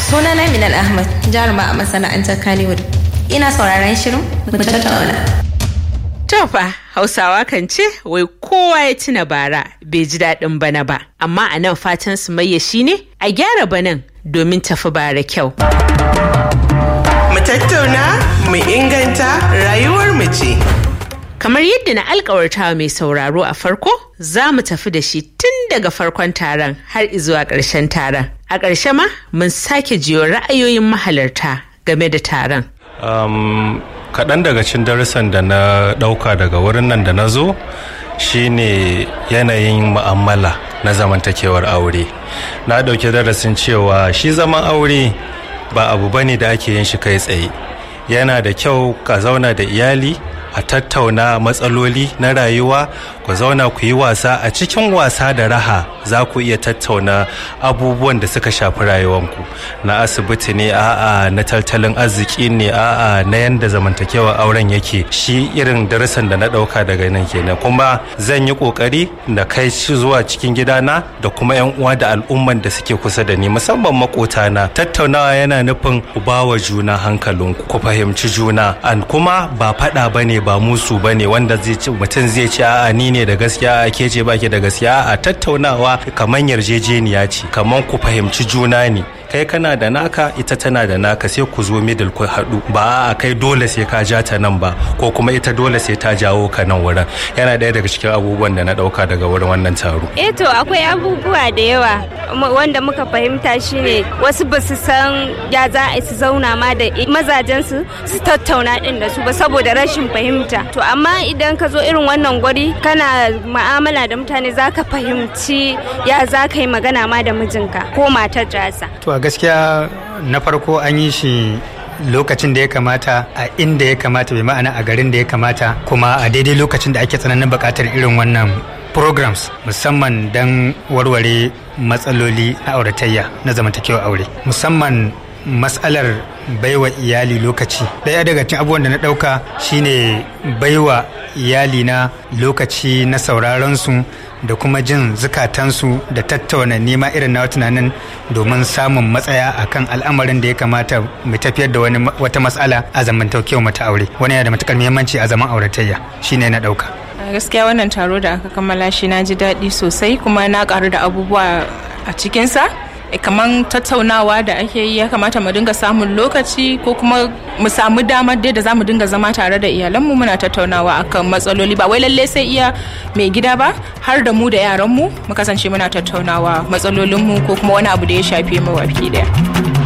Sunana Minal Ahmad, jaruma a masana'antar Kannywood. Ina sauraron shirin mu tattauna. Tofa Hausawa kan ce wai kowa ya tuna bara bai ji daɗin bana ba, amma a nan fatan su maye shi ne a gyara banan domin tafi bara kyau. Mu tattauna, mu inganta rayuwar mu ce. Kamar yadda na alkawarta mai sauraro a farko, za mu tafi da shi tun daga farkon taron har izuwa ƙarshen taron. A ƙarshe ma mun sake jiyo ra'ayoyin mahalarta game da taron. Um, kaɗan daga cin darussan da na ɗauka daga wurin nan da na zo shine yanayin mu'amala na zamantakewar aure na ɗauki darasin cewa shi zaman aure ba abu bane da ake yin shi kai tsaye yana da kyau ka zauna da iyali a tattauna matsaloli na rayuwa ku zauna ku yi wasa a cikin wasa da raha za ku iya tattauna abubuwan da suka shafi rayuwanku na asibiti ne a'a na tattalin arziki ne a'a na yanda zamantakewa auren yake shi irin darasin da na dauka daga nan kenan kuma zan yi kokari na kai shi zuwa cikin gidana da kuma yan uwa da al'umman da suke kusa da ni musamman makotana tattaunawa yana nufin ku bawa juna hankalinku ku fahimci juna an kuma ba fada bane ba musu bane wanda zai ci mutum zai ce a'a ni ne da gaskiya a ke ce baki da gaskiya a tattaunawa kamar yarjejeniya ce kamar ku fahimci juna ne kai kana da naka ita tana da naka sai ku zo middle ku haɗu ba a kai dole sai ka ja ta nan ba ko kuma ita dole sai ta jawo ka nan wurin yana ɗaya daga cikin abubuwan da na ɗauka daga wurin wannan taro eh to akwai abubuwa da yawa wanda muka fahimta shine wasu ba su san ya za a su zauna ma da mazajen su su tattauna din da su ba saboda rashin fahimta to amma idan ka zo irin wannan gwari kana mu'amala da mutane za ka fahimci ya za ka yi magana ma da mijinka ko matar jasa to a gaskiya na farko an yi shi lokacin da ya kamata a inda ya kamata bai ma'ana a garin da ya kamata kuma a daidai lokacin da ake tsananin buƙatar irin wannan programs musamman don warware matsaloli na auratayya na zamantakewa aure musamman matsalar baiwa iyali lokaci ɗaya daga cikin abubuwan da na ɗauka shine baiwa iyali na lokaci na sauraron su da kuma jin zukatansu da tattauna nema irin na tunanin domin samun matsaya akan al'amarin da ya kamata mu tafiyar da wani wata matsala a zamantakewa mata aure wani yana da matukar muhimmanci a zaman auratayya shine na ɗauka gaskiya wannan taro da aka kammala shi na ji daɗi sosai kuma na ƙaru da abubuwa a cikinsa kamar tattaunawa da ake yi ya kamata mu dinga samun lokaci ko kuma mu samu damar dai da za mu dinga zama tare da iyalanmu muna tattaunawa akan matsaloli ba wai lalle sai iya mai gida ba har da mu da yaranmu mu kasance muna tattaunawa matsalolinmu ko kuma wani abu da ya shafe mu baki daya.